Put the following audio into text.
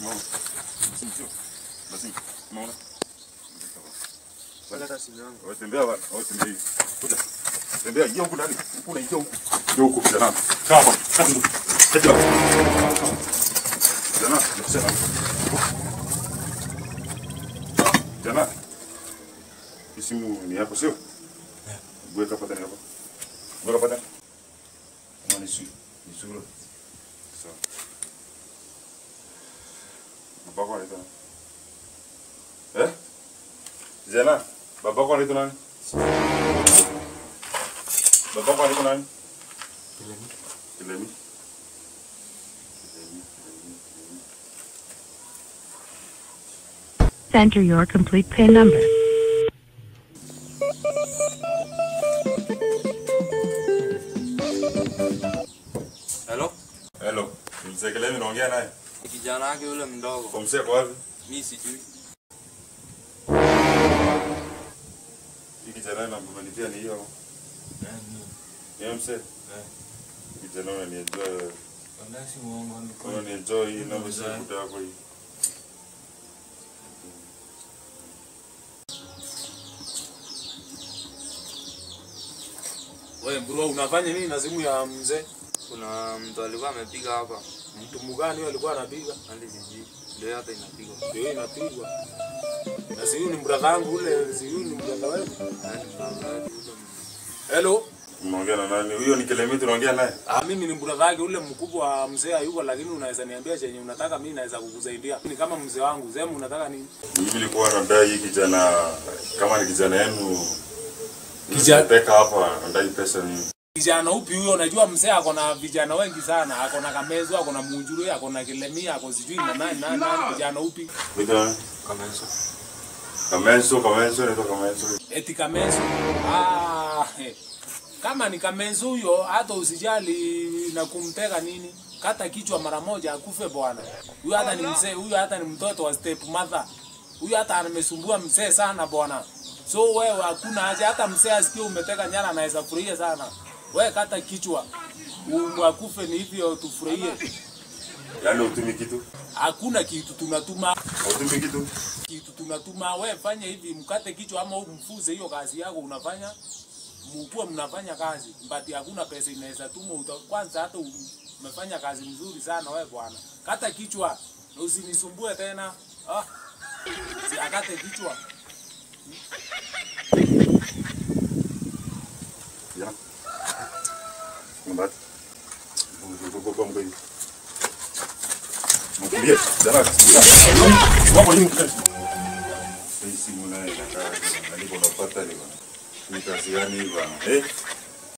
Unaona? Simu sio? Basi. Unaona? Wala hata simu yangu. Wewe tembea wa, wewe tembea hivi. Kuja. Tembea hiyo huku ndani. Huku na hiyo huku. Ndio huku kijana. Kaa hapa. Kaa huku. Kaja. Kijana, nikusema. Kijana. Hii simu ni yako sio? Weka hapa tena hapa. Weka hapa tena. Kama ni sio. Ni sura. Sawa. Babako anaitwa nani? Eh? Kijana, babako anaitwa nani? Babako anaitwa nani? Kilemi. Kilemi. Enter your complete PIN number. Hello? Hello. Ni mzee Kilemi naongea naye. Ni kijana wake yule mdogo. Kwa mzee kwa wapi? Mimi sijui. Hii kijana na mmenitia ni hiyo. Ni mzee. Kijana unanienjoy wewe. Wala si muongo ni Kama kweli. ni enjoy hii na Mzee. mzee kuta yako hii. Wewe bro, unafanya nini na simu ya mzee? Kuna mtu alikuwa amepiga hapa. Mtu mgani huyo alikuwa anapiga? Hadi sijui. Ndio hata inapiga. Ndio inapigwa. Na si huyu ni brother wangu ule, si huyu ni brother wetu. Hadi mnaangalia yule Hello. Unaongea na nani? Huyo ni Kilemi tunaongea naye. Ah, mimi ni brother wake ule mkubwa wa mzee hayuko, lakini unaweza niambia chenye unataka, mimi naweza kukusaidia. Ni kama mzee wangu, sema unataka nini? Mimi nilikuwa nadai hii kijana kama ni kijana yenu. Kijana- Peka hapa nadai pesa ni Kijana upi huyo? Unajua mzee ako na vijana wengi sana, ako na Kamezo, ako na Munjuru, ako na Kilemia, ako sijui na nani nani nani. Kijana upi? Kuita Kamenso. Kamenso, Kamenso, inaitwa Kamenso. Eti Kamezo. Ah, eh. kama ni Kamezo huyo, hata usijali na kumtega nini, kata kichwa mara moja akufe bwana. Huyo hata ni mzee, huyo hata ni mtoto wa step mother. Huyo hata amesumbua mzee sana bwana. So wewe hakuna haja, hata mzee asikie umeteka nyara anaweza furahia sana. Wewe kata kichwa umwakufe, ni hivyo tufurahie. Yaani utumi kitu? Hakuna kitu tunatuma Utumi kitu? kitu tunatuma, we fanya hivi, mkate kichwa ama umfuze hiyo kazi yako unafanya, mkuwe mnafanya kazi but hakuna pesa inaweza tuma uta, kwanza hata u- umefanya kazi mzuri sana we bwana, kata kichwa na usinisumbue tena ah, si akate kichwa Ya. Mbati. Kwa mgeni. Mkulie, dara. Wapo ni mkeni. Hii simu naye inakaa alipo napata ni bana. Ni kazi gani hii bana? Eh?